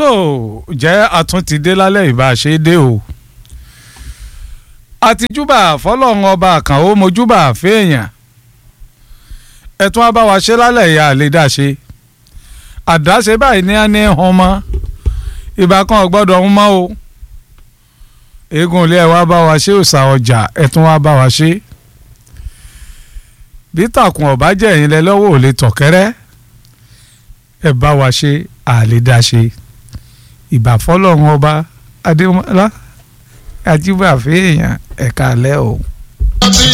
tó jẹ́ àtúntìdé lálẹ́ ìbáṣe dé o àtijúbà fọlọ́run ọba àkànó mojúbà fẹ́ẹ̀yàn ẹ̀tún abáwa ṣe lálẹ́ ìyá àlédàṣe àdáṣe báyìí ní á ní hàn mọ́ ìbá kan gbọ́dọ̀ ń mọ́ o eégún ilé ẹ̀ wá bá wa ṣe òòṣà ọjà ẹ̀tún wá bá wa ṣe bí tàkùn ọ̀bá jẹ́ ẹ̀yìn lẹ lọ́wọ́ ò lè tọ̀kẹ́rẹ́ ẹ̀ bá wa ṣe àlédàṣe ìbà fọlọ́run ọba adémọlá ajíbàfẹ́ èèyàn ẹ̀ka alẹ́ o.